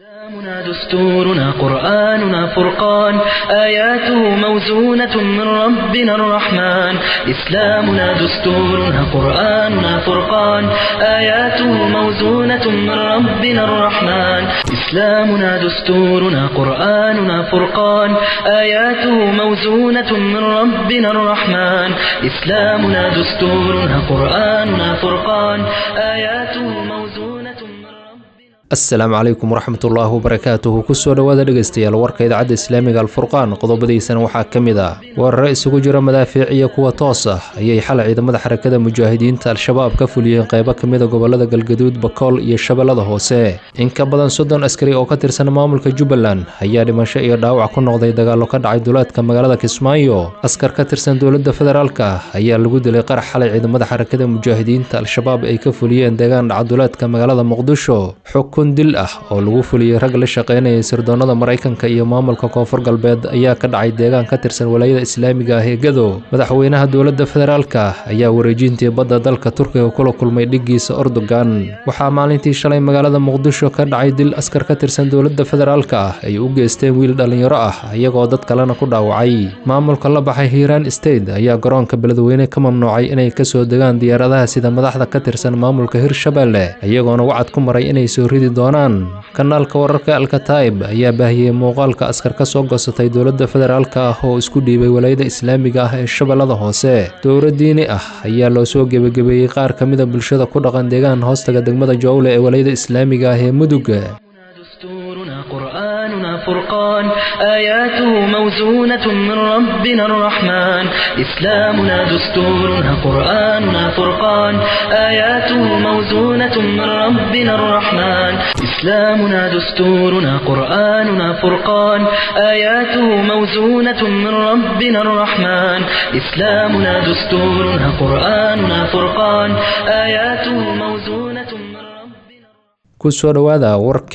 إسلامنا دستورنا قرآننا فرقان آياته موزونة من ربنا الرحمن إسلامنا دستورنا قرآننا فرقان آياته موزونة من ربنا الرحمن إسلامنا دستورنا قرآننا فرقان آياته موزونة من ربنا الرحمن إسلامنا دستورنا قرآننا فرقان آياته موزونة من ربنا asalaamu calaykum waraxmatullaahi wabarakaatuhu kusoo dhowaada dhegaystayaal warka idaacadda islaamiga alfurqaan qodobadiisana waxaa ka mid ah weeraro isugu jira madaafiic iyo kuwa toos ah ayay xalay ciidamada xarakada mujaahidiinta al-shabaab ka fuliyeen qeybo ka mida gobolada galgaduud bakool iyo shabeellada hoose in ka badan soddon askari oo ka tirsan maamulka jubbaland ayaa dhimasho iyo dhaawac ku noqday dagaallo ka dhacay duleedka magaalada kismaayo askar ka tirsan dowladda federaalka ayaa lagu dilay qarax xalay ciidamada xarakada mujaahidiinta al-shabaab ay ka fuliyeen deegaan dhaca duleedka magaalada muqdisho xukun dil ah oo lagu fuliyey rag la shaqaynayay sirdoonnada maraykanka iyo maamulka koonfur galbeed ayaa ka dhacay deegaan ka tirsan walaayada islaamiga ah ee gado madaxweynaha dowladda federaalka ayaa wareejintii badda dalka turkiga kula kulmay dhiggiisa ordogan waxaa maalintii shalay magaalada muqdisho ka dhacay dil askar ka tirsan dowladda federaalka ah ay u geysteen wiil dhallinyaro ah iyagoo dad kalena ku dhaawacay maamulka la baxay hiiraan state ayaa garoonka beledweyne ka mamnuucay inay kasoo degaan diyaaradaha sida madaxda ka tirsan maamulka hirshabelle iyagoona wacad ku maray inay soo ridi doonaan kanaalka wararka alkataib ayaa baahiyey muuqaalka askar ka soo goosatay dowladda federaalka ah oo isku dhiibay walaayada islaamiga ah ee shabeellada hoose dowro diini ah ayaa loo soo gebagabeeyey qaar ka mida bulshada ku dhaqan deegaan hoostaga degmada jowle ee walaayada islaamiga ah ee mudug دستورنا قرآننا فرقان آياته موزونة من ربنا الرحمن إسلامنا دستورنا قرآننا فرقان آياته موزونة من ربنا الرحمن إسلامنا دستورنا قرآننا فرقان آياته موزونة من ربنا الرحمن إسلامنا دستورنا قرآننا فرقان آياته موزونة من ربنا kusoo dhowaada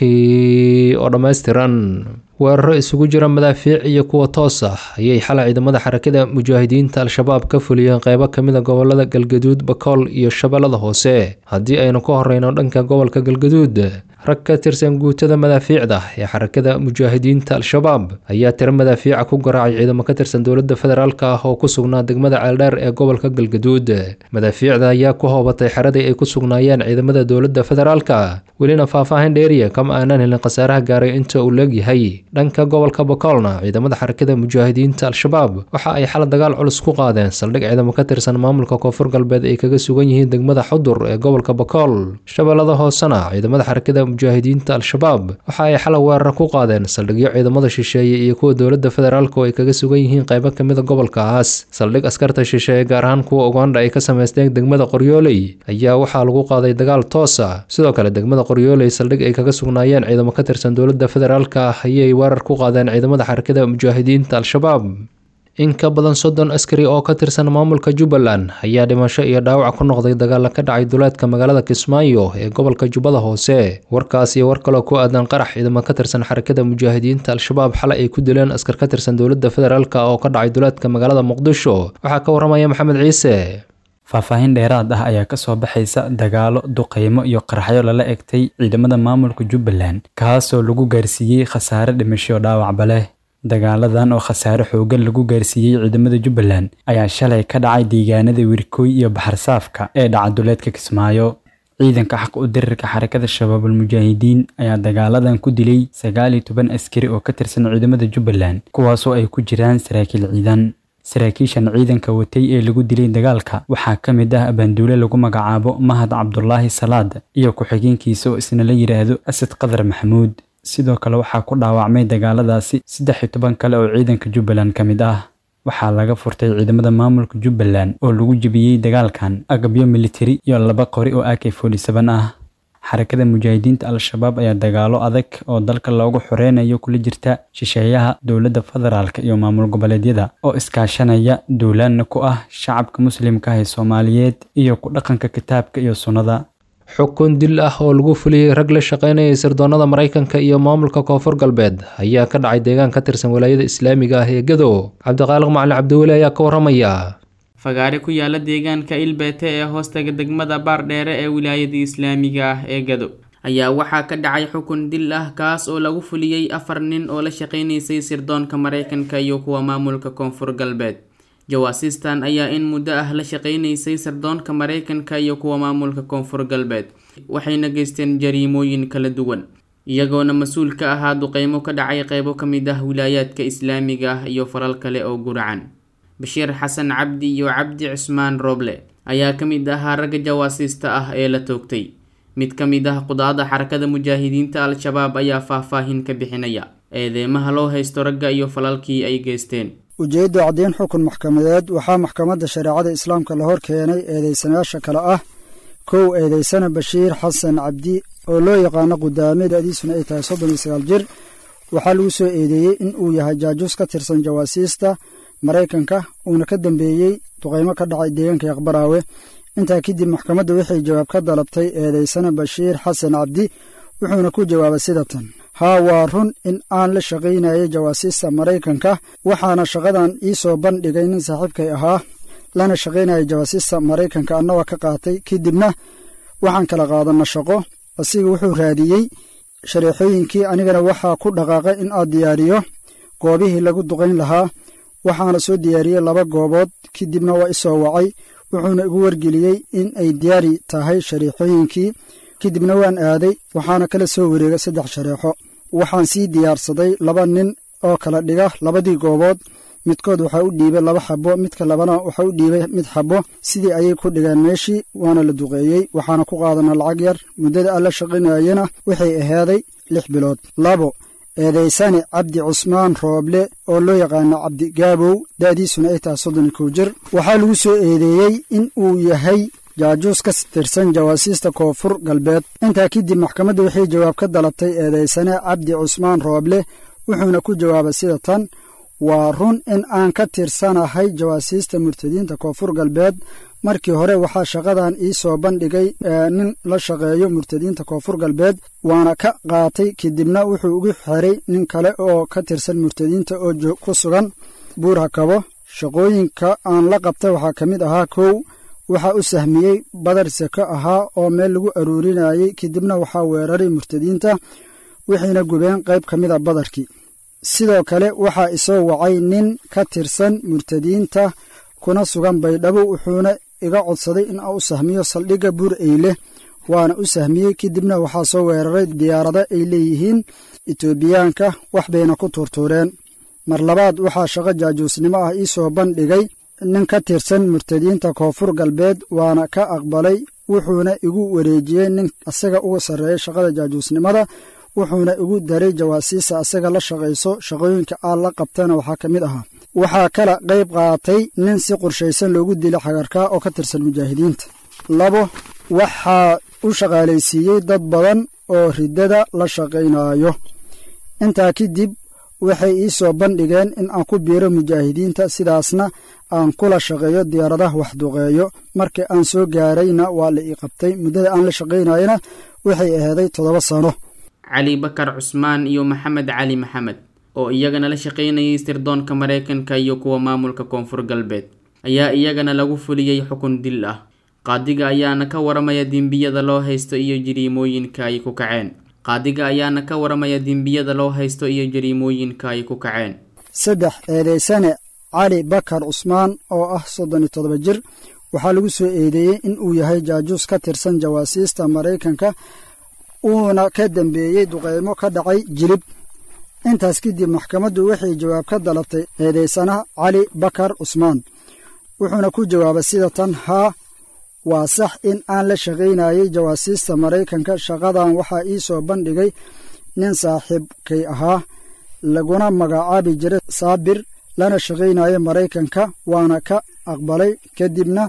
warkii oo dhammaystiran weeraro isugu jira madaafiic iyo kuwa toos ah ayay xalay ciidamada xarakada mujaahidiinta al-shabaab ka fuliyeen qeybo ka mida gobolada galgaduud bakool iyo shabeellada hoose haddii aynu ka horeyno dhanka gobolka galgaduud rag ka tirsan guutada madaafiicda ee xarakada mujaahidiinta al-shabaab ayaa tiro madaafiica ku garaacay ciidamo ka tirsan dowladda federaalk ah oo ku sugnaa degmada ceeldheer ee gobolka galgaduud madaafiicda ayaa ku hoobatay xeradii ay ku sugnaayeen ciidamada dowladda federaalka welina faahfaahin dheeriya kama aanan helin khasaaraha gaaray inta uu leegyahay dhanka gobolka bakoolna ciidamada xarakada mujaahidiinta al-shabaab waxa ay xal dagaal culus ku qaadeen saldhig ciidamo ka tirsan maamulka koonfur galbeed ay kaga sugan yihiin degmada xudur ee gobolka bakool shabeellada hoosena ciidamada xarakada mujaahidiinta al-shabaab waxa ay xalay weerar ku qaadeen saldhigyo ciidamada shisheeye iyo kuwa dowladda federaalk oo ay kaga sugan yihiin qeybo kamida gobolkaas saldhig askarta shisheeye gaar ahaan kuwa uganda ay ka sameysteen degmada qoryooley ayaa waxaa lagu qaaday dagaal toosa sidoo kale degmada qoryooley saldhig ay kaga sugnaayeen ciidamo ka tirsan dowladda federaalka ah ayay weerar ku qaadeen ciidamada xarakada mujaahidiinta al-shabaab in ka badan soddon askari oo ka tirsan maamulka jubbaland ayaa dhimasho iyo dhaawac ku noqday dagaalla ka dhacay duleedka magaalada kismaayo ee gobolka jubbada hoose warkaas iyo war kaloo ku aadan qarax ciidamo ka tirsan xarakada mujaahidiinta al-shabaab xalay ay ku dileen askar ka tirsan dowladda federaalk oo ka dhacay duleedka magaalada muqdisho waxaa ka waramaya maxamed ciise faahfaahin dheeraad ah ayaa kasoo baxaysa dagaalo duqeymo iyo qaraxyo lala egtay ciidamada maamulka jubbaland kaasoo lagu gaarsiiyey khasaare dhimasho dhaawacba leh dagaaladan oo khasaare xoogan lagu gaarsiiyey ciidamada jubbaland ayaa shalay ka dhacay deegaanada wirkooy iyo baxarsaafka ee dhaca duleedka kismaayo ciidanka xaq u dirirka xarakada shabaabul mujaahidiin ayaa dagaaladan ku dilay sagaal iyo toban askari oo ka tirsan ciidamada jubbaland kuwaasoo ay ku jiraan saraakiil ciidan saraakiishan ciidanka watay ee lagu dilay dagaalka waxaa ka mid ah abaanduule lagu magacaabo mahad cabdulaahi salaad iyo ku-xigeenkiisa oo isna la yidhaahdo asad qadar maxamuud sidoo kale waxaa ku dhaawacmay dagaaladaasi saddex iyo toban kale oo ciidanka jubbaland ka mid ah waxaa laga furtay ciidamada maamulka jubbaland oo lagu jebiyey dagaalkan agabyo militari iyo laba qori oo ak forty-seven ah xarakada mujaahidiinta al-shabaab ayaa dagaalo adag oo dalka loogu xoreynayo kula jirta shisheeyaha dowladda federaalk iyo maamul goboleedyada oo iskaashanaya duulaanna ku ah shacabka muslimka ah ee soomaaliyeed iyo ku dhaqanka kitaabka iyo sunnada xukun dil ah oo lagu fuliyey rag la shaqaynayay sirdoonnada maraykanka iyo maamulka koonfur galbeed ayaa ka dhacay deegaan ka tirsan walaayada islaamiga ah ee gado cabdiqaaliq macalin cabdiweli ayaa ka waramaya fagaare ku yaala deegaanka ilbeete ee hoostaga degmada baardheere ee wilaayada islaamiga ah ee gado ayaa waxaa ka dhacay xukun dil ah kaas oo lagu fuliyey afar nin oo la shaqaynaysay sirdoonka maraykanka iyo kuwa maamulka koonfur galbeed jawaasiistan ayaa in muddo ah la shaqaynaysay sirdoonka maraykanka iyo kuwa maamulka koonfur galbeed waxayna geysteen jariimooyin kala duwan iyagoona mas-uul ka ahaa duqeymo ka dhacay qeybo ka mid ah wilaayaadka islaamiga ah iyo falal kale oo guracan bashiir xasan cabdi iyo cabdi cismaan rooble ayaa ka mid ahaa ragga jawaasiista ah ee la toogtay mid ka mid ah qudaada xarakada mujaahidiinta al-shabaab ayaa faahfaahin ka bixinaya eedeymaha loo haysto ragga iyo falalkii ay geysteen ujeedda caddeyn xukun maxkamadeed waxaa maxkamadda shareecada islaamka la hor keenay eedeysanayaasha kale ah kow eedeysana bashiir xasan cabdi oo loo yaqaano qudaame da'diisuna ay tahay soddon iyo sagaal jir waxaa lagu soo eedeeyey in uu yahay jaajuus ka tirsan jawaasiista maraykanka uuna ka dambeeyey duqaymo ka dhacay deegaanka yaqbaraawe intaa kadib maxkamadda waxay jawaab ka dalabtay eedeysana bashiir xasan cabdi wuxuuna ku jawaabay sida tan haa waa run in aan la shaqaynayay jawaasiista maraykanka waxaana shaqadan ii soo bandhigay nin saaxiibkay ahaa lana shaqaynayay jawaasiista maraykanka annagoo ka qaatay kadibna waxaan kala qaadanna shaqo asiga wuxuu raadiyey shareexooyinkii anigana waxaa ku dhaqaaqay in aad diyaariyo goobihii lagu duqayn lahaa waxaana soo diyaariyey laba goobood kadibna waa isoo wacay wuxuuna igu wargeliyey in ay diyaari tahay shareexooyinkii kadibna waan aaday waxaana kala soo wareegay saddex shareexo waxaan sii diyaarsaday laba nin oo kala dhiga labadii goobood midkood waxaa u dhiibay laba xabo midka labana waxaa u dhiibay mid xabo sidii ayay ku dhigeen meeshii waana la duqeeyey waxaana ku qaadana lacag yar muddada aan la shaqaynayena waxay ahaaday lix bilood labo eedeysane cabdi cusmaan rooble oo loo yaqaano cabdi gaabow da'diisuna ay tahay soddon iyo kow jir waxaa lagu soo eedeeyey in uu yahay jaajuus ka tirsan jawaasiista koonfur galbeed intaa kadib maxkamadda waxay jawaab ka dalabtay eedeysane cabdi cusmaan rooble wuxuuna ku jawaabay sida tan waa run in aan ka tirsanahay jawaasiista murtadiinta koonfur galbeed markii hore waxaa shaqadan ii soo bandhigay nin la shaqeeyo murtadiinta koonfur galbeed waana ka qaatay kadibna wuxuu ugu xiray nin kale oo ka tirsan murtadiinta oo ku sugan buur hakabo shaqooyinka aan la qabtay waxaa ka mid ahaa kow waxaa u sahmiyey badar seko ahaa oo meel lagu aruurinayey kadibna waxaa weeraray murtadiinta waxayna gubeen qayb ka mid a badarkii sidoo kale waxaa isoo wacay nin ka tirsan murtadiinta kuna sugan baydhabo wuxuuna iga codsaday in aan u sahmiyo saldhigga buur eyle waana u sahmiyey kadibna waxaa soo weeraray diyaarado ay leeyihiin etoobiyaanka wax bayna ku tuurtuureen mar labaad waxaa shaqo jaajuusnimo ah ii soo bandhigay nin ka tirsan murtadiinta koonfur galbeed waana ka aqbalay wuxuuna igu wareejiyey nin asaga uga sarreeya shaqada jaajuusnimada wuxuuna igu daray jawaasiista asaga la shaqayso shaqooyinka aan la qabtana waxaa ka mid ahaa waxaa kala qayb qaatay nin si qorshaysan loogu dilay xagarkaa oo ka tirsan mujaahidiinta labo waxaa u shaqaalaysiiyey dad badan oo riddada la shaqaynayo intaa kadib waxay ii soo bandhigeen in aan ku biiro mujaahidiinta sidaasna aan kula shaqeeyo diyaaradaha waxduqeeyo markii aan soo gaarayna waa la ii qabtay muddada aan la shaqaynayana waxay ahaaday toddoba sano cali bakar cusmaan iyo maxamed cali maxamed oo iyagana la shaqaynayay sirdoonka maraykanka iyo kuwa maamulka koonfur galbeed ayaa iyagana lagu fuliyey xukun dil ah qaadiga ayaana ka waramaya dembiyada loo haysto iyo jariimooyinka ay ku kaceen qaadiga ayaana ka waramaya dembiyada loo haysto iyo jariimooyinka ay ku kaceen saddex eedeysane cali bakar cusmaan oo ah soddon iyo toddoba jir waxaa lagu soo eedeeyey in uu yahay jaajuus ka tirsan jawaasiista maraykanka uuna ka dambeeyey duqeymo ka dhacay jilib intaas kadib maxkamaddu waxay jawaab ka dalabtay eedeysanaha cali bakar cusmaan wuxuuna ku jawaabay sida tan haa waa sax in aan la shaqaynayay jawaasiista maraykanka shaqadan waxaa ii soo bandhigay nin saaxiibkay ahaa laguna magacaabi jiray saabir lana shaqaynaya maraykanka waana ka aqbalay kadibna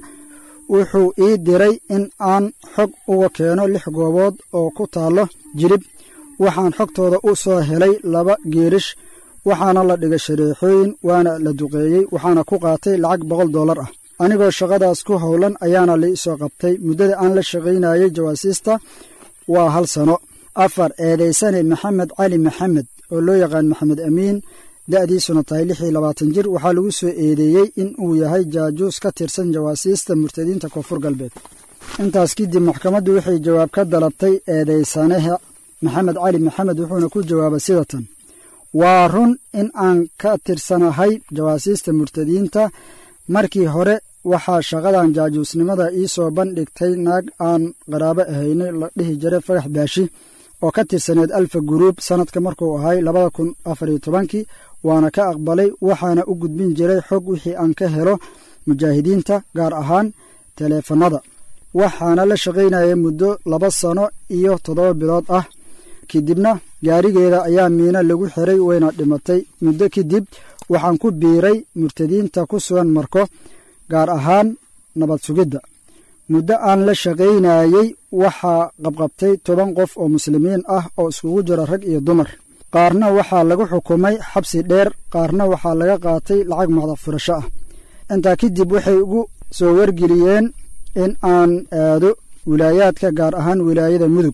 wuxuu ii diray in aan xog uga keeno lix goobood oo ku taallo jirib waxaan xogtooda u soo helay laba geerish waxaana la dhigay shareexooyin waana la duqeeyey waxaana ku qaatay lacag boqol dollar ah anigoo shaqadaas ku howlan ayaana lai soo qabtay muddada aan la shaqaynayay jawaasiista waa hal sano afar eedeysane maxamed cali maxamed oo loo yaqaan maxamed amiin da'diisuna tahay lix iyo labaatan jir waxaa lagu soo eedeeyey in uu yahay jaajuus ka tirsan jawaasiista murtadiinta koonfur galbeed intaas kadib maxkamaddu waxay jawaab ka dalabtay eedaysanaha maxamed cali maxamed wuxuuna ku jawaabay sida tan waa run in aan ka tirsanahay jawaasiista murtadiinta markii hore waxaa shaqadan jaajuusnimada ii soo bandhigtay naag aan qaraabo ahaynay la dhihi jiray fagax baashi oo ka tirsaneed alfa guruub sannadka markuu ahay labada kun afariyo tobankii waana ka aqbalay waxaana u gudbin jiray xog wixii aan ka helo mujaahidiinta gaar ahaan taleefannada waxaana la shaqaynayay muddo laba sano iyo toddoba bilood ah kadibna gaarigeeda ayaa miino lagu xiray wayna dhimatay muddo kadib waxaan ku biiray murtadiinta ku sugan marko gaar ahaan nabad sugidda muddo aan la shaqaynayey waxaa qabqabtay toban qof oo muslimiin ah oo iskugu jira rag iyo dumar qaarna waxaa lagu xukumay xabsi dheer qaarna waxaa laga qaatay lacag macdaq furasho ah intaa kadib waxay ugu soo wargeliyeen in aan aado wilaayaadka gaar ahaan wilaayada mudug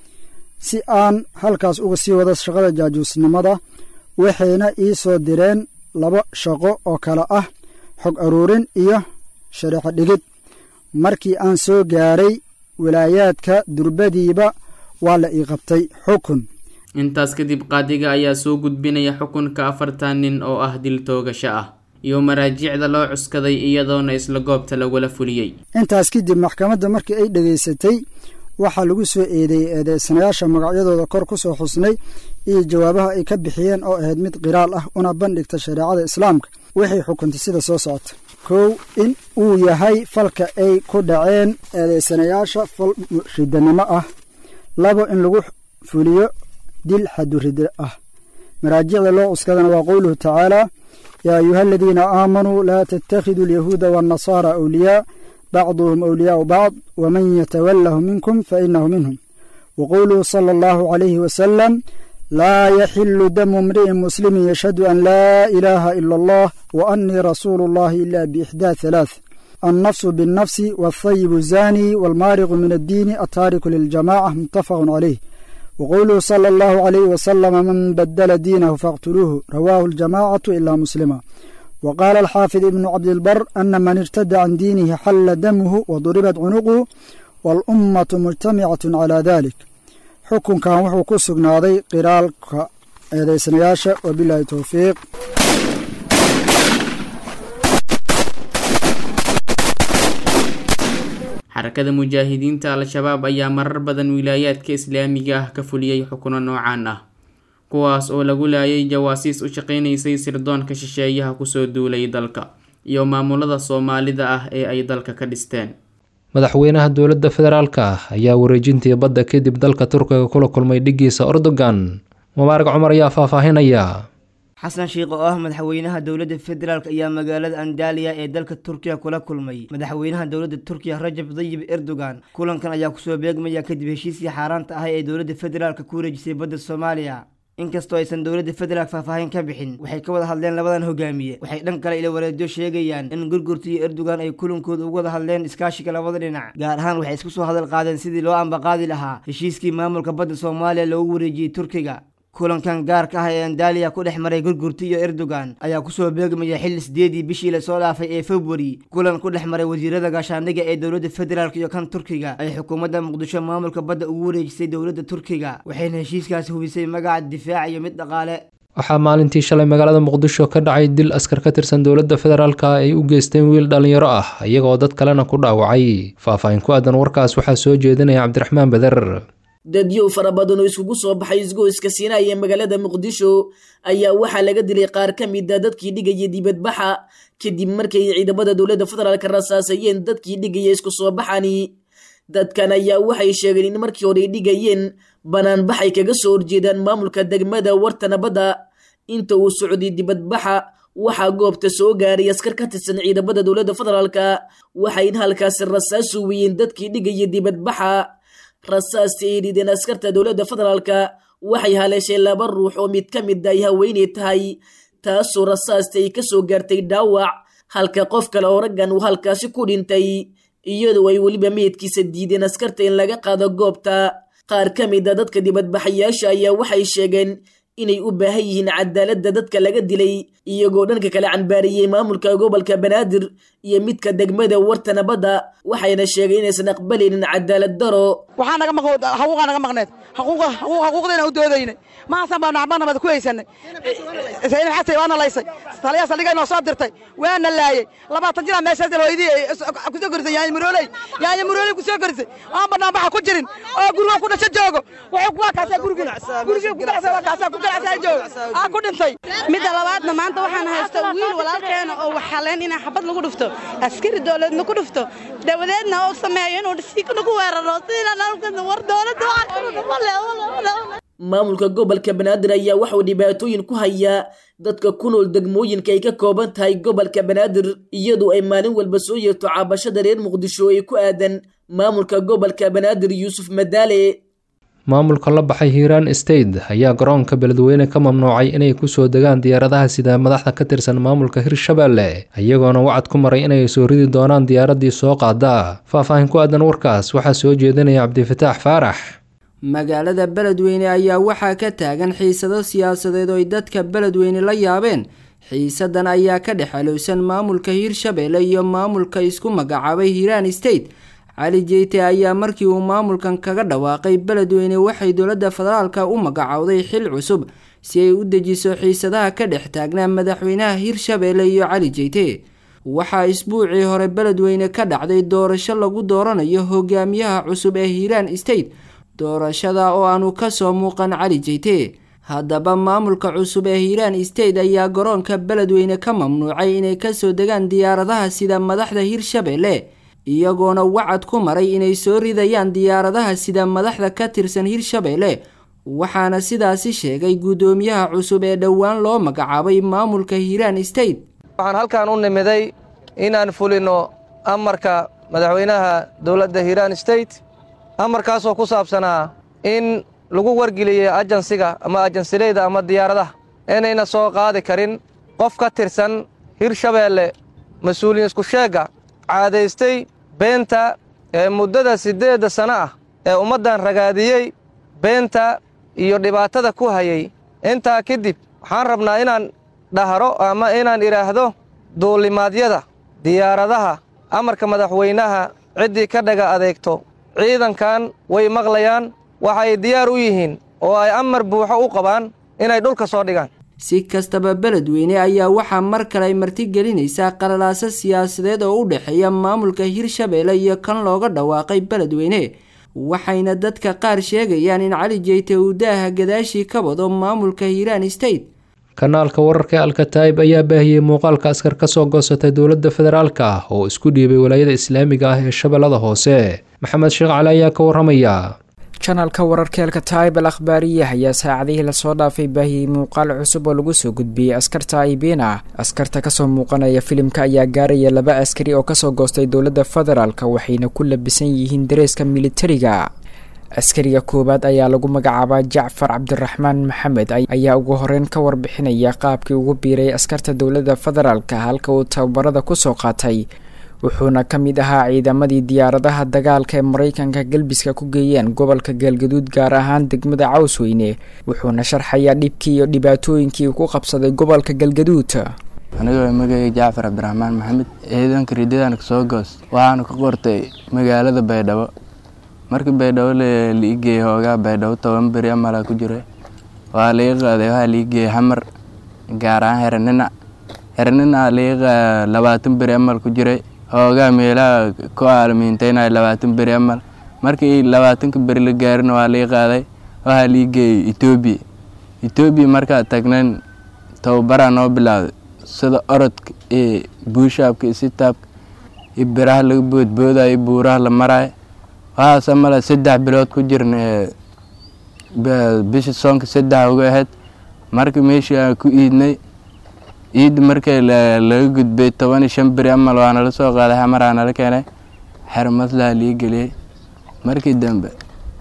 si aan halkaas uga sii wado shaqada jaajuusnimada waxayna ii soo direen laba shaqo oo kale ah xog aruurin iyo shareexo dhigid markii aan soo gaaray wilaayaadka durbadiiba waa la ii qabtay xukun intaas kadib qaadiga ayaa soo gudbinaya xukunka afartan nin oo ah dil toogasho ah iyo maraajicda loo cuskaday iyadoona isla goobta lagula fuliyey intaas kadib maxkamadda markii ay dhegaysatay waxaa lagu soo eedeeyey eedeysanayaasha magacyadooda kor ku soo xusnay iyo jawaabaha ay ka bixiyeen oo ahayd mid qiraal ah una bandhigta shareecada islaamka waxay xukuntay sida soo socota kow in uu yahay falka ay ku dhaceen eedeysanayaasha fal ridanimo ah labo in lagu fuliyo dil xadurida ah maraajicda loo cuskadana waa qowluhu tacaala yaa ayuha aladiina aamanuu laa tattakhiduu alyahuuda waannasaara awliyaa bacduhum awliyaau bacd waman yatawallahu minkum fainahu minhum waqowluhu sala allahu calayhi wasalam laa yaxilu damu imri'in muslimin yashhadu an laa ilaaha ila allah wa annii rasuulu allahi ila biixdaa halaath annafsu binnafsi waalthayibu zaani waalmaariqu min addiini attaariku liljamaca muttafaqun calayh wqowluhu sala allahu calayhi wasalama man badala diinahu faqtuluuhu rawaahu aljamacatu ilaa muslima wa qaala alxaafid ibnu cabdilbar ana man irtada can diinihi xalla damuhu waduribat cunuquhu waalummatu mujtamicatun calaa dalik xukunkan wuxuu ku sugnaaday qiraalka eedeysanayaasha wabilaahi towfiiq xarakada mujaahidiinta al-shabaab ayaa marar badan wilaayaadka islaamiga ah ka fuliyey xukuno noocaan ah kuwaas oo lagu laayay jawaasiis u shaqaynaysay sirdoonka shisheeyaha kusoo duulay dalka iyo maamulada soomaalida ah ee ay dalka ka dhisteen madaxweynaha dowladda federaalka ah ayaa wareejintii badda kadib dalka turkiga kula kulmay dhigiisa erdogan mubaarag cumar ayaa faahfaahinaya xasan sheikh oo ah madaxweynaha dowladda federaalk ayaa magaalada andaliya ee dalka turkiya kula kulmay madaxweynaha dowladda turkiya rajab dayib erdogan kulankan ayaa kusoo beegmaya kadib heshiiskii xaaraanta ahay ee dowladda federaalk ku wareejisay badda soomaaliya inkastoo aysan dowladda federaalk faahfaahin ka bixin waxay ka wada hadleen labadan hogaamiye waxay dhan kale ila wareedyo sheegayaan in gurgurta iyo erdogan ay kulankooda uga wada hadleen iskaashiga labada dhinac gaar ahaan waxay isku soo hadal qaadeen sidii loo ambaqaadi lahaa heshiiskii maamulka badda soomaaliya loogu wareejiyey turkiga kulankan gaarka ah ee andaliya ku dhex maray gurgurta iyo erdogan ayaa kusoo beegmaya xilli sideedii bishii lasoo dhaafay ee februari kulan ku dhex maray wasiirada gaashaandhiga ee dowladda federaalk iyo kan turkiga ay xukuumadda muqdisho maamulka badda ugu wareejisay dowladda turkiga waxayna heshiiskaasi hubisay magaca difaac iyo mid dhaqaale waxaa maalintii shalay magaalada muqdisho ka dhacay dil askar ka tirsan dowladda federaalka ay u geysteen wiil dhalinyaro ah iyagoo dad kalena ku dhaawacay faahfaahin ku aadan warkaas waxaa soo jeedinaya cabdiraxmaan beder dadyow fara badan oo iskugu soo baxay isgoyska siinaa ee magaalada muqdisho ayaa waxaa laga dilay qaar ka mid a dadkii dhigaya dibadbaxa kadib markay ciidamada dowladda federaalk rasaasayeen dadkii dhigaya isku soo baxani dadkan ayaa waxay sheegeen in markii hore ay dhigayeen banaanbaxay kaga soo horjeedaan maamulka degmada warta nabadda inta uu socday dibadbaxa waxaa goobta soo gaaray askar ka tirsan ciidamada dowladda federaalka waxayna halkaasi rasaas uwiyeen dadkii dhigaya dibadbaxa rasaasta ay rideen askarta dowladda federaalka waxay haleeshay laba ruux oo mid ka mid ay haweeney tahay taasoo rasaasta ay kasoo gaartay dhaawac halka qof kale oo raggan uu halkaasi ku dhintay iyadoo ay weliba meydkiisa diideen askarta in laga qaado goobta qaar ka mid a dadka dibadbaxayaasha ayaa waxay sheegeen inay u baahan yihiin cadaaladda dadka laga dilay iyagoo dhanka kale canbaariyey maamulka gobolka banaadir iyo midka degmada warta nabadda waxayna sheegay inaysan aqbalaynin cadaalad daro waxaa naga maq xaquuqaa naga maqneed xaquuqa xaquuq xaquuqdayna u doodaynay maasan baa nacba nabad ku haysanay sayid xasay waana laysay taliya saldhigay noo soo dirtay waana laayay labaatan jira meeshaas hooyadii kusoo gorisay yaanya murooley yaanya murooley kusoo gorisay aan banaan baxa ku jirin oo guriga ku dhasho joogo wuxuu waa kaasaa guriguna gurigii ku dhacsa waa kaasaa ku ganacsaa joogo aa ku dhintay midda labaadna maanta waxaan haysta wiil walaalkeena oo waxaleen inaa xabad lagu dhufto askari dowladna ku dhufto dawadeedna oo sameeyo inuu dhisiikana ku weeraro sidaan war dowladda maamulka gobolka banaadir ayaa waxauu dhibaatooyin ku hayaa dadka ku nool degmooyinka ay ka kooban tahay gobolka banaadir iyadoo ay maalin walba soo yeerto caabashada reer muqdisho ee ku aadan maamulka gobolka banaadir yuusuf madaale maamulka la baxay hiiraan state ayaa garoonka beledweyne ka mamnuucay inay kusoo degaan diyaaradaha sida madaxda ka tirsan maamulka hirshabeelle iyagoona wacad ku maray inay soo ridi doonaan diyaaraddii soo qaada faahfaahin ku aadan warkaas waxaa soo jeedinaya cabdifataax faarax magaalada beledweyne ayaa waxaa ka taagan xiisado siyaasadeed oo ay dadka beledweyne la yaabeen xiisadan ayaa ka dhex alowsan maamulka hiirshabeelle iyo maamulka isku magacaabay hiiraan state cali jeyte ayaa markii uu maamulkan kaga dhawaaqay beledweyne waxay dowladda federaalka u magacowday xil cusub si ay u dejiso xiisadaha ka dhex taagnaa madaxweynaha hiirshabeelle iyo cali jeyte waxaa isbuucii hore beledweyne ka dhacday doorasho lagu dooranayo hogaamiyaha cusub ee hiiraan state doorashada oo aanu kasoo muuqan cali jeyte haddaba maamulka cusub ee hiiraan state ayaa garoonka beledweyne ka mamnuucay inay kasoo degaan diyaaradaha sida madaxda hiirshabeelle iyagoona wacad ku maray inay soo ridayaan diyaaradaha sida madaxda ka tirsan hiirshabeelle waxaana sidaasi sheegay guddoomiyaha cusub ee dhowaan loo magacaabay maamulka hiiraan state waxaan halkan u nimiday inaan fulino amarka madaxweynaha dowladda hiiraan state amarkaasoo ku saabsanaa in lagu wargeliyey ajansiga ama ajansileyda ama diyaaradaha inayna soo qaadi karin qof ka tirsan hirshabeelle mas-uuliyin isku sheegga caadaystay beenta ee muddada siddeedda sano ah ee ummaddan ragaadiyey beenta iyo dhibaatada ku hayay intaa kadib waxaan rabnaa inaan dhahro ama inaan idhaahdo duulimaadyada diyaaradaha amarka madaxweynaha ciddii ka dhaga adeegto ciidankan way maqlayaan waxay diyaar u yihiin oo ay amar buuxo u qabaan inay dhulka soo dhigaan si kastaba beledweyne ayaa waxaa mar kale ay martigelinaysaa qalalaaso siyaasadeed oo u dhexeeya maamulka hiirshabeelle iyo kan looga dhawaaqay beledweyne waxayna dadka qaar sheegayaan in cali jeyte uu daaha gadaashii ka wado maamulka hiiraan state kanaalka wararka ee alkataib ayaa baahiyey muuqaalka askar ka soo goosatay dowladda federaalka ah oo isku dhiibay walaayada islaamiga ah ee shabeellada hoose maxamed sheekh cali ayaa ka waramaya janalka wararka alkataib al akhbaariyah ayaa saacadihii lasoo dhaafay baahiyey muuqaal cusub oo lagu soo gudbiyey askarta aibiin ah askarta kasoo muuqanaya filimka ayaa gaaraya laba askari oo kasoo goostay dowladda federaalk waxayna ku labisan yihiin dareeska militariga askariga koowaad ayaa lagu magacaabaa jacfar cabdiraxmaan maxamed ayaa ugu horeyn ka warbixinaya qaabkii ugu biiray askarta dowladda federaalk halka uu tababarada kusoo qaatay wuxuuna ka mid ahaa ciidamadii diyaaradaha dagaalka ee maraykanka galbiska ku geeyeen gobolka galgaduud gaar ahaan degmada cawsweyne wuxuuna sharxayaa dhibkii iyo dhibaatooyinkii uu ku qabsaday gobolka galgaduud anigoo magacay jacfar cabdiraxmaan maxamed ciidanka ridadan kasoo goos waxaanu ka qortay magaalada baydhabo markii baydhabo laigeeyey hoogaa baydhabo toban beri amala ku jira waa laga qaaday waxaa laigeeyey xamar gaar ahaan hereninac hereninac laga labaatan beri amal ku jiray hoogaa meelaha ku aalamiinteynaya labaatan beri amal markii labaatanka beri la gaarina waa laga qaaday waxaa laigeeyey etoobiya etoobiya markaa tagnayn tababaraa noo bilowday sida orodka iyo buushaabka iyo sitaabka iyo biraha laga boodboodayo iyo buuraha la maraayo waxaase male saddex bilood ku jirna bisha soonka saddex uga ahayd markii meeshii aan ku iidnay ciidda markii laga gudbay toban iyo shan beri amal waa nala soo qaaday xamaraa nala keenay xero maslaha lii geliyey markii dambe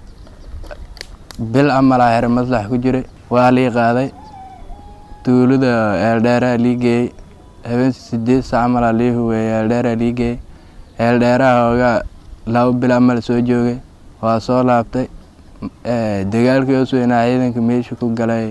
bil amalaa xero maslax ku jiray waa lii qaaday tuulada eeldheeraha lii geeyey habeensi sideed sac amalaa lii huweeyey eeldheeraha lii geeyey eeldheeraha hoogaa laba bil amal soo joogay waa soo laabtay dagaalkii osweynaa ciidanka meesha ku galay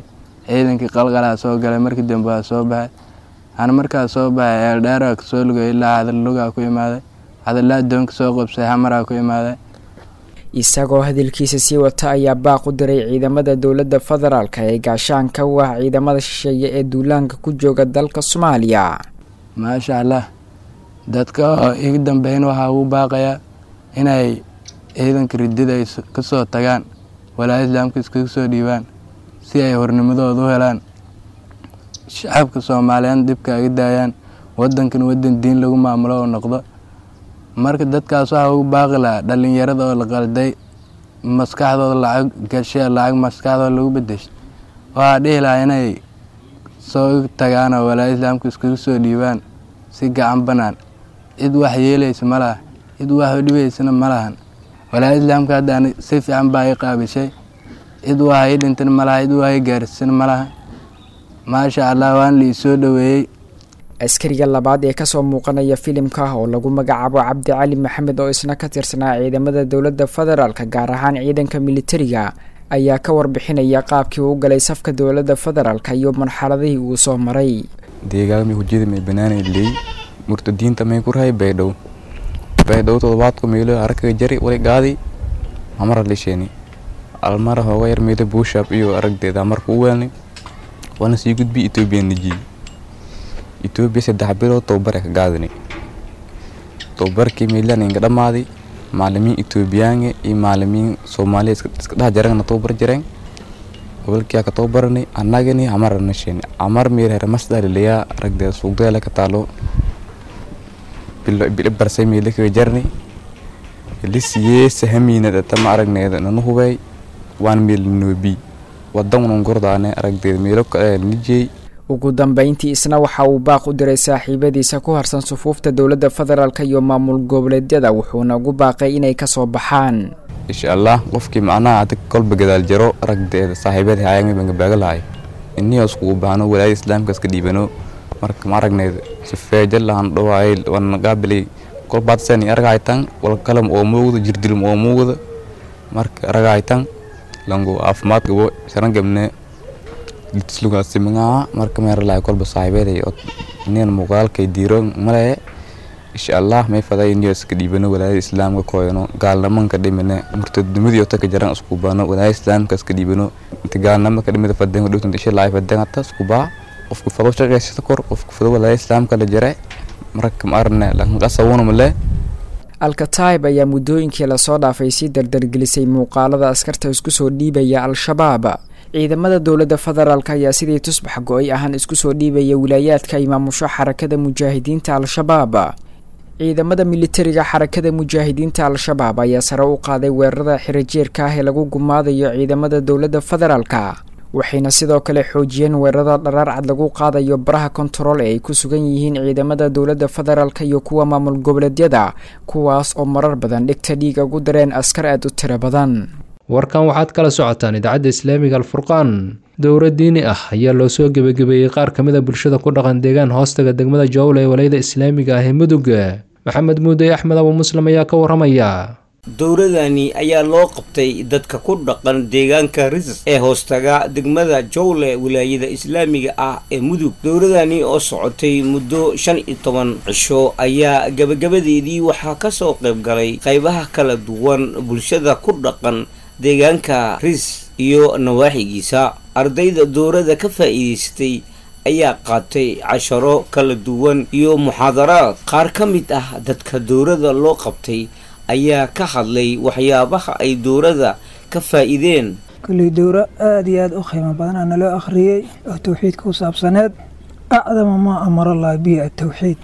ciidankii qalqalaa soo galay markii dambe waa soo baxay ana markaa soo baxay eeldheeraa kasoo lugay ilaa hadallugaa ku imaaday hadallaa doonka soo qabsay hamaraa ku imaaday isagoo hadalkiisa sii wata ayaa baaq u diray ciidamada dowladda federaalka ee gaashaanka u ah ciidamada shisheeye ee duulaanka ku jooga dalka soomaaliya maasha allah dadka oo iga dambeyn waxaa ugu baaqayaa inay ciidanka ridida ay ka soo tagaan walaa islaamka iskaga soo dhiibaan si ay hornimadooda u helaan shacabka soomaaliyeed dhibka aga daayaan wadankan wadan diin lagu maamulo oo noqdo marka dadkaas waxaa ugu baaqi lahaa dhalinyarada oo la qalday maskaxdooda lacag gashee lacag maskaxdooda lagu bedeshay waxaa dhihi lahaa inay soo tagaan oo walaa islaamka iskaga soo dhiibaan si gacan banaan cid wax yeelaysa ma laha cid wax dhibaysana ma lahan walaa islaamka hadda si fiican baa i qaabishay cid wax ii dhintana ma laha cid wax ii gaarsiisana ma laha maasha allah waan la isoo dhoweeyey askariga labaad ee kasoo muuqanaya filimka oo lagu magacaabo cabdi cali maxamed oo isna ka tirsanaa ciidamada dowladda federaalk gaar ahaan ciidanka militariga ayaa ka warbixinaya qaabkii uu galay safka dowladda federaalk iyo marxaladihii uu soo maray deegaanmi hujada may banaanay leey murtadiinta may ku rahay baydhow baydhow todobaadku meelo aragkaga jari wali gaadi amara lisheeni almara hooga yar meelo buushab iyo aragdeeda amarka u weelnay waana sii gudbi etoobiya nijiyey etoobiya saddex bilood tobabare ka gaadinay tobabarkii meelaan inga dhammaaday maalimiin etoobiyaange iyo maalimiin soomaaliya iska dhex jarangna tobabar jareen gobolkiyaa ka tobabaranay annagani amara nasheeni amar meel here masdalilayaa aragdeeda suugdeela ka taalo bilo barsay meelo kaga jarnay lisiyee sahamiinada tama aragneeda nanu hubey waan meel noobi wadan gordaane aragdeeda meelo kale nijey ugu dambeyntii isna waxa uu baaq u diray saaxiibadiisa ku harsan sufuufta dowladda federaalk iyo maamul goboleedyada wuxuuna ugu baaqay inay kasoo baxaan insha allah qofkii macnaha adig kolba gadaal jaro aragdeeda saaxiibada hayaan bangabaaga lahay inii iskugu baahno walaayada islaamka iska dhiibano marka ma aragneeda sifeeja lahan dhawaay wana qaabilay kolbaadsen aragaytan walkalam oo muugda jirdilum oo muugda marka aragaytan langu caafimaad gabo sharan gabne litislugaasimangaa marka meeralahay kolba saaxiibeeday od nin muuqaalkay diiro male insha allah may faday niyo iska dhiibano walaayada islaamka koyano gaalnamanka dhimine murtadnimadii ota ka jaran isku baano walaayada islaamka iska dhiibano inta gaalnamaka dhimida fadenga dhowtan isha laay fadengata isku baa qofku fado shaqeysata kor qofku fado walaayada islaamka la jare marka ma arne lanqasawuna male alkataib ayaa muddooyinkii lasoo dhaafay sii dardargelisay muuqaalada askarta isku soo dhiibaya al-shabaab ciidamada dowladda federaalk ayaa sidii tusbax go-ay ahaan isku soo dhiibaya wilaayaadka ay maamusho xarakada mujaahidiinta al-shabaab ciidamada militariga xarakada mujaahidiinta al-shabaab ayaa sare u qaaday weerarada xirajeerka ah ee lagu gumaadayo ciidamada dowladda federaalka waxayna sidoo kale xoojiyeen weerarada dharaar cad lagu qaadayo baraha kontarool ee ay ku sugan yihiin ciidamada dowladda federaalk iyo kuwa maamul goboleedyada kuwaas oo marar badan dhigta dhiig ugu dareen askar aad u tiro badan warkan waxaad kala socotaan idaacadda islaamiga alfurqaan dowra diini ah ayaa loo soo gebagabeeyey qaar ka mid a bulshada ku dhaqan deegaan hoostaga degmada jowle ee walayada islaamiga ah ee mudug maxamed muuday axmed abu muslim ayaa ka waramaya dowradani ayaa loo qabtay dadka ku dhaqan deegaanka risas ee hoostaga degmada jowle wilaayada islaamiga ah ee mudug dowradani oo socotay muddo shan iyo toban cisho ayaa gabagabadeedii waxaa kasoo qayb galay qaybaha kala duwan bulshada ku dhaqan deegaanka ris iyo nawaaxigiisa ardayda dowrada ka faa'iidaystay ayaa qaatay casharo kala duwan iyo muxaadaraad qaar ka mid ah dadka dowrada loo qabtay ayaa ka hadlay waxyaabaha ay dowrada ka faa'iideen kolley dowro aada iyo aada u qiimo badanaa naloo akhriyey oo towxiidka ku saabsaneed acdama maa amara allah bihi atowxiid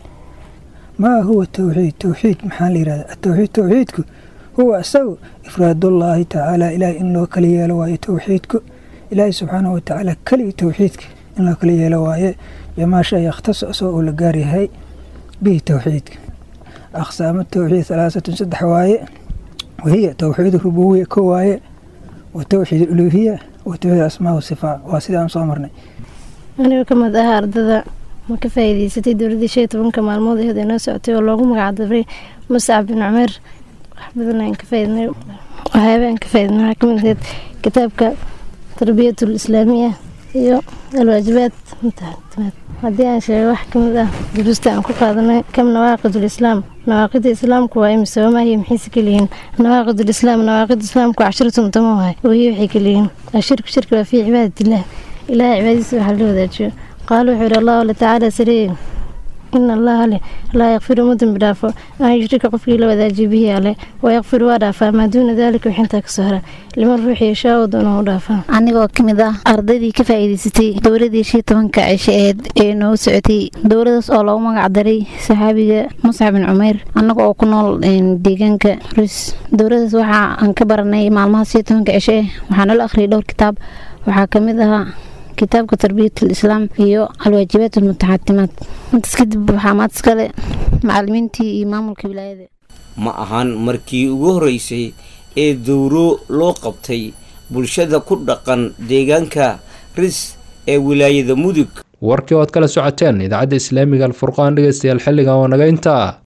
maa huwa towxiid towxiid maxaa la yihahda atowxiid towxiidku huwa isagu ifraadullaahi tacaala ilaahay in loo kala yeelo waaye towxiidku ilaahay subxaanahu watacaala keliga towxiidka in loo kala yeelo waaye bimaa shay yakhtaso isagoo uu la gaaryahay bihi towxiidka aqsaamo towxiid halaasatun saddex waaye wahiya towxiid rubuwiya ko waaye wa towxiid uluhiya wa towxiid asmaa wasifaa waa sidaan soo marnay anigoo ka mid ah ardada ma ka faa'iidaysatay dowladdii shan iyo tobanka maalmood aheed ee noo socotay oo loogu magacdaray muscab bin cumeer wax badan aan ka faa'iidnay waxyaaba aan ka faa'iidnay waxaa ka mid ahayd kitaabka tarbiyatul islaamiya iyo alwaajibaad mutaxatimaad haddii aan sheego wax ka mid ah duruusta aan ku qaadanay kam nawaaqidul islaam nawaaqida islaamku waa imise wamaahiya maxayse keliyihiin nawaaqidul islaam nawaaqida islaamku casharatun tama wahay wahiya waxay keliyihiin ashirku shirki waa fii cibaadatillaah ilaah cibaadadiisa waxaa la wadaajiyo qaala wuxuu yihi allahu tacaala sareeye ina allaha leh laa yakfiru ma dembi dhaafo an yushrika qofkii la wadaajiyo bihi ale wayakfiru waa dhaafaa maa duuna daalika wixintaa kasoo hara liman ruuxi yashaa oo doona u dhaafaa anigoo ka mid ah ardaydii ka faa'iidaysatay dowladii shii tobanka cisho eed ee noo socotay dowladaas oo loogu magac daray saxaabiga muscab bin cumeyr annaga oo ku nool deegaanka rus dowladaas waxaa aan ka baranay maalmaha shii tobanka cisho eh waxaa nala akhriyay dhowr kitaab waxaa ka mid ahaa kitaabka tarbiyat alislaam iyo alwaajibaat almutaxatimaad intaas kadib waxaa maad iskale macalimiintii iyo maamulka wilaayada ma ahan markii ugu horreysay ee dowro loo qabtay bulshada ku dhaqan deegaanka ris ee wilaayada mudug warkii ood kala socoteen idaacadda islaamiga alfurqaan dhegeystayaal xilligan waa naga intaa